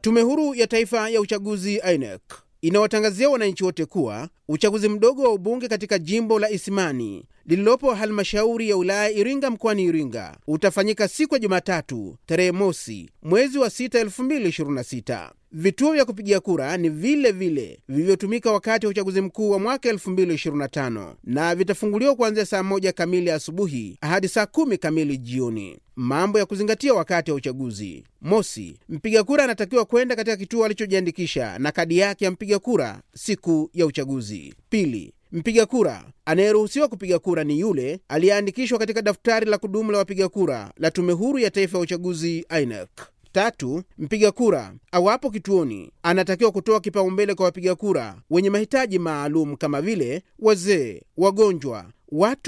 Tume Huru ya Taifa ya Uchaguzi INEC inawatangazia wananchi wote kuwa uchaguzi mdogo wa ubunge katika jimbo la Isimani lililopo halmashauri ya wilaya Iringa mkoani Iringa utafanyika siku ya Jumatatu tarehe mosi mwezi wa 6 2026. Vituo vya kupigia kura ni vile vile vilivyotumika wakati wa uchaguzi mkuu wa mwaka 2025 na vitafunguliwa kuanzia saa moja kamili asubuhi hadi saa kumi kamili jioni. Mambo ya kuzingatia wakati wa uchaguzi: mosi, mpiga kura anatakiwa kwenda katika kituo alichojiandikisha na kadi yake ya mpiga kura siku ya uchaguzi. Pili, mpiga kura anayeruhusiwa kupiga kura ni yule aliyeandikishwa katika daftari la kudumu la wapiga kura la Tume Huru ya Taifa ya Uchaguzi INEC. Tatu, mpiga kura awapo kituoni anatakiwa kutoa kipaumbele kwa wapiga kura wenye mahitaji maalum kama vile wazee, wagonjwa, watu